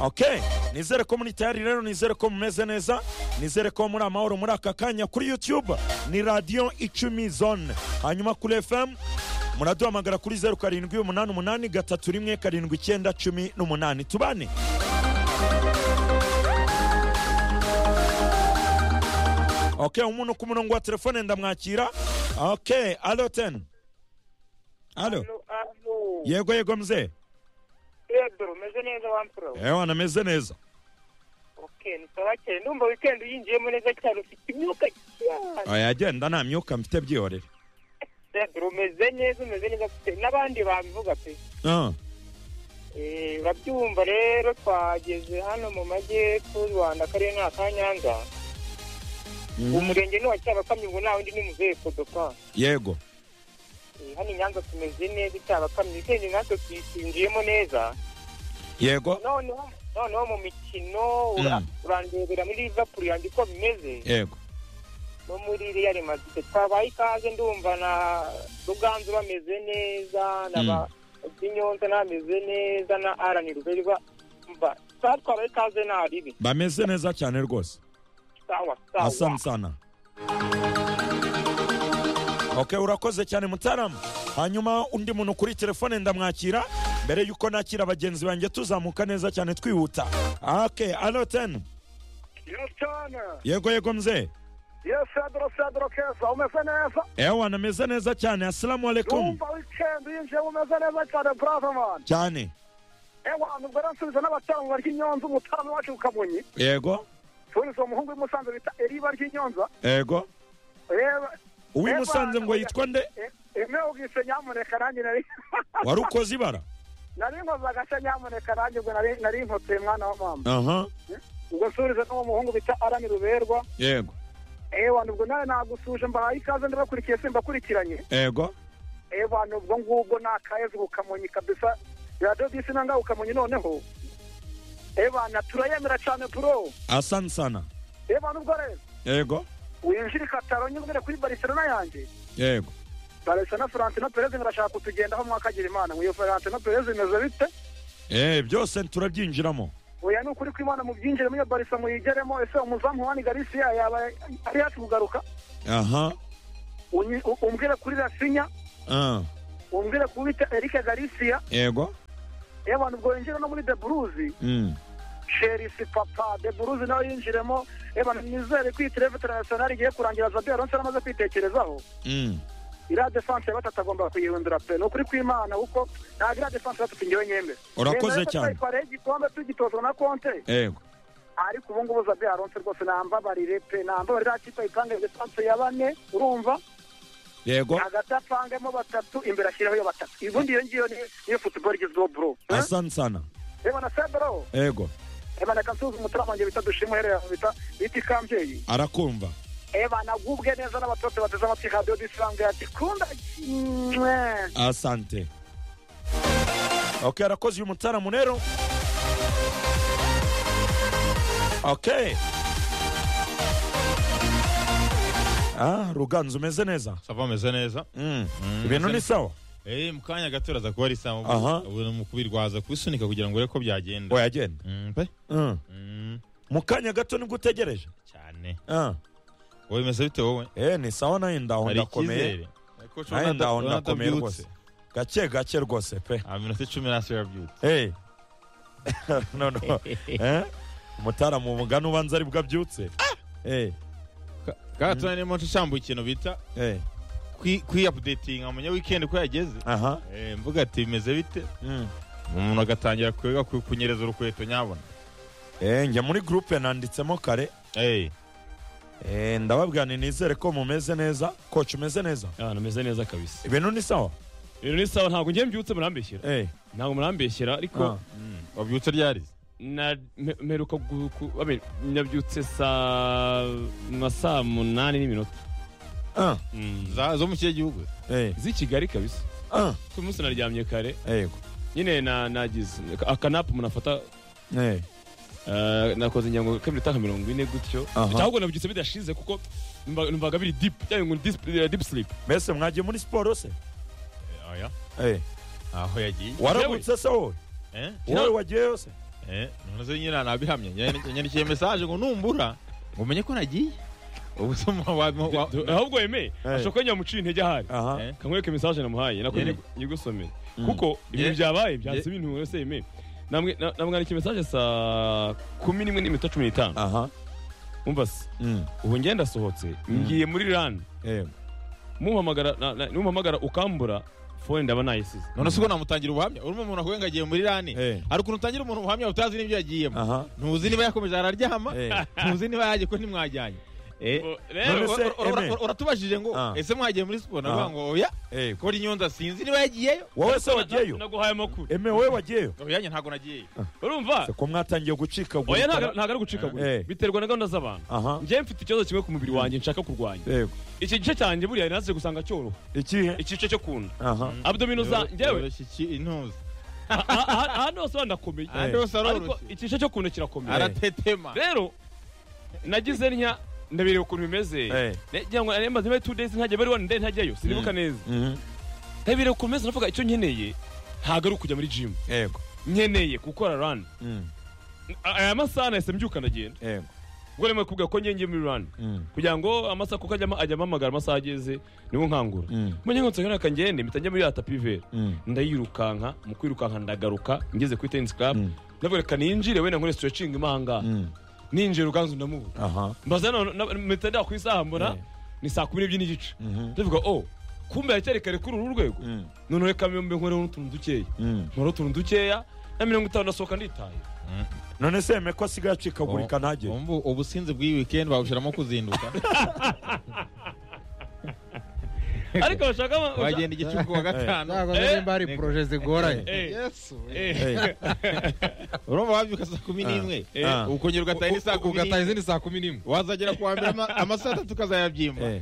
ok nizere ko muri tayari rero nizere ko mumeze neza nizere ko muri amahoro muri aka kanya kuri youtube ni radiyo icumi zone hanyuma kuri fm muraduhamagara kuri zeru karindwi umunani umunani gatatu rimwe karindwi icyenda cumi n'umunani tubane ok umuntu ku murongo wa telefone ndamwakira ok alo teni alo Alo, yego yego mzee Pedro, meze neza wampura we? ewana meze neza Okay, nitabakeye ndumva weekend uyinjiyemo neza cyane ufite imyuka cyane oya agenda nta myuka mfite byihorere Pedro umeze neza umeze neza ufite n'abandi babivuga pe Ah, Eh, urabyumva rero twageze hano mu majyepfo y'u Rwanda akarere ni aka Nyanza mm, umurenge ni uwa Cyabakamyi ngo nta wundi ni muzehe Kodoka yego Eh, hano i Nyanza tumeze neza Cyabakamyi weekend natwe twinjiyemo neza yego noneho noneho mu mikino Mm. ura- urandebera muri Liverpool yanjye uko bimeze yego no muri Real Madrid twabaye ikaze ndumva na Ruganzu bameze neza na Mm. ba Binyonze bameze neza na Alan Ruberwa mba twa- twabaye ikaze nta ribi bameze neza cyane rwose sawa sawa asante sana ok urakoze cyane mutaramu hanyuma undi muntu kuri telefone ndamwakira mbere y'uko nakira bagenzi banjye tuzamuka neza cyane twihuta ok alo teni Yes, cyane yego yego mzee yes sadro sadro keza umeze neza ewana ameze neza cyane asalamu alaikum yumva weekend yinjiye umeze neza cyane brother man cyane ewa nubwo ransubiza n'abatangwa ry'inyonza umutaramo wacu ukabunyi yego turizo umuhungu w'imusanze bita eriba ry'inyonza yego reba uwimusanze ngo yitwa nde imwe ubwise nyamuneka nanjye nari wari ukoze ibara nari nkoze agashya nyamuneka nanjye ubwo nari nari nkoteye mwana wa mama aha ubwo nsubiriza n'uwo muhungu bita arani ruberwa yego ewa nubwo nawe nagusuje mbahaye ikaze ndabakurikiye simbakurikiranye yego ewa nubwo ngubwo nakaheza ubukamonyi kabisa radiyo bisi nanga ukamonyi noneho ewa na turayemera cyane bro asante sana ewa nubwo rero yego winjira ikataro nyine kuri barcelona yanjye yego barcelona florentino perez ngarashaka kutugendaho mwakagira imana ngo iyo florentino perez imeze bite eh byose turabyinjiramo oya ni ukuri kw'imana mubyinjiremo iyo barisa muyigeremo ese umuzamu wani garisiya yaba ari hafi kugaruka aha Unyi- u- umbwire kuri rasinya ah, umbwire ku bita erike garisiya yego ewa nubwo winjira no muri de buruzi Mm, sherisi papa de buruzi nawe yinjiremo reba nizere ko iyi terevu interinasiyonari igiye kurangira zabi aronse aramaze kwitekerezaho mm. iriya defanse ya gatatu agomba kuyihindura pe ni ukuri kw'imana kuko ntabwo iriya defanse gatatu ngewe nyembe Urakoze Nemera ko cyane. twayitwariyeho igikombe tugitozwa na konte yego ariko ubu ngubu zabi aronse rwose nambabarire pe nambabarire iriya kipe ayipange defanse ya bane urumva yego hagati apangemo batatu imbere ashyireho iyo batatu ubundi iyo ngiyo ni- niyo futuboro igezweho bro asante sana reba na sebro yego reba na kansuzi umutura wanjye bita dushima uhereye aho bita bita ikambyeyi arakumva eba nagubwe neza n'abatutsi bateze amatwi radiyo disirange ati kunda kimwe asante ok arakoze uyu mutaramu rero ok ah, ruganzu umeze neza sava ameze neza Mm, Mm, ibintu meze ni sawa Eh, mu kanya gato uraza kuba ari sawa Aha. ubu ni umukubirwa waza kubisunika kugira ngo urebe ko byagenda wayagenda Mm, pe Mm, Mm, mu kanya gato nibwo utegereje cyane Ah, wowe bimeze bite wowe eh, ni sawa nayo ndaho hari ndakomeye icyizere Ariko ushobora nayo nata- ndaho ndakomeye natabyutse. rwose gake gake rwose pe Ah, minota icumi nasi yabyutse Hey. no, no. eh? Mutaramu mugani ubanza aribwo abyutse. Eh, kagatuna ni moto icambuye ikintu bita eh, kwiyapudetinga mu nyawikendi ko yageze aha. Eh, mvuga ati bimeze bite Mm. umuntu agatangira kwega ku- kunyereza urukweto nyabona Eh, njya muri groupe nanditsemo kare. Eh, Eh, ndababwira nti nizere ko mumeze neza. Coach umeze neza. ahantu ameze neza kabisa Ibintu ni sawa. ibintu ni sawa ntabwo njye mbyutse murambeshyera Eh. ntabwo murambeshyera Ah. ariko mm, wabyutse ryari na- me- mperuka gu- ku- I mean, nabyutse saa nka saa munani n'iminota Ah. Mm. Za- zo mu kihe gihugu Eh. z'i kigali kabisa Ah. ku munsi naryamye kare Yego. nyine na- nagize akanapu umuntu afata Eh. eh, nakoze inyango k'iminota nka mirongo ine gutyo Aha. cyangwa nabyutse bidashize kuko numva- numvaga biri dipu cyangwa ngo dipu silipu Mbese mwagiye muri siporo se? Eh, oya. Eh. aho yagiye Warabutse se wowe? Eh? Wowe wagiyeyo se? eh none nyine nabihamye yandikiye message ngo numbura ngo umenye ko nagiye ubusoma ahubwo wemeye Eh. ashobora kuba nyamuciye intege ahari aha Eh. kamwereke message namuhaye nako Yeah. nyigusomere Mm. kuko ibintu Yeah. byabaye byanze ibintu wese yemeye Namwe- na- namwandikiye message saa kumi n'imwe n'iminota cumi n'itanu aha umva se Mm. ubu ngenda asohotse ngiye muri rani Eh. muhamagara na- na- numpamagara ukambura fone ndaba nayisize none se ubwo namutangira ubuhamya urimo umuntu akubwira ngo agiye muri rani Eh. hari ukuntu utangira umuntu ubuhamya utazi n'ibyo yagiyemo aha ntuzi niba yakomeje araryama Eh. ntuzi niba yagiye ko ntimwajyanye Eh, Bo- None rero se- ura- ura- ura- Aimé. uratubajije ngo Ah. ese mwagiye muri siporo Ah. navuga ngo oya Eh. ko nyonza sinzi niba yagiyeyo wowe se na- wagiyeyo naguhaye amakuru eme wowe wagiyeyo oyanjye ntabwo nagiyeyo urumva se ko mwatangiye gucikagura oya ntago ntago ari gucikagura Eh. biterwa na gahunda z'abantu aha njyewe mfite ikibazo kimwe ku mubiri wanjye nshaka kurwanya yego iki gice cyanjye buriya naje gusanga cyoroha ikihe igice cyo kunda aha abdomino za njyewe Yoroshye iki intuza ah- ah- ah- ahandi hose wanakomeye ahandi hose ariko aroroshye igice cyo kunda kirakomeye aratetema rero nagize ntya ndabireba ukuntu bimeze Eh. nagira ngo nemba zibe two days ntajya bari one day ntajyayo sinibuka neza Mhm. ndabireba ukuntu bimeze navuga icyo nkeneye ntabwo ari ukujya muri gym yego nkeneye gukora run Mm. aya masaha nahise mbyuka ndagenda yego ubwo rero kubwira ko ngiye ngiye muri run Mm. kugira ngo amasaha kuko ajya ama- ajya ampamagara amasaha ageze niwo nkangura Mm. mu nyungu nsanga reka ngende mpita njya muri ya tapi vera Mm. ndayirukanka mu kwirukanka ndagaruka ngeze kuri tenisi club Mm. ndavuga reka ninjire wenda nkore stretching imanga Mm. ninjire ruganzu ndamubura aha mbaza none- na- mpita ndeba ku isaha mbona Eh. ni saa kumi n'ebyiri n'igice Mhm. ndavuga o kumbe yacyari kare kuri uru rwego Mm. none reka mbe nkoreho n'utuntu dukeya Mm. nkora utuntu dukeya na mirongo itanu ndasohoka nditaye none se eme ko asigaye acikagurika ntagire Umva ubusinzi bw'iyi weekend babushiramo kuzinduka ariko bashaka ama- wagenda igicuku wa gatanu ntabwo nimba hari poroje zigoranye Eh. yesu Eh. Eh. urumva wabyuka saa kumi n'imwe Eh. ukongera ugataha n'izindi saa kumi ugataha n'imwe izindi saa kumi n'imwe wazagera kuwa mbere ama- amasaha atatu ukazayabyimba Eh.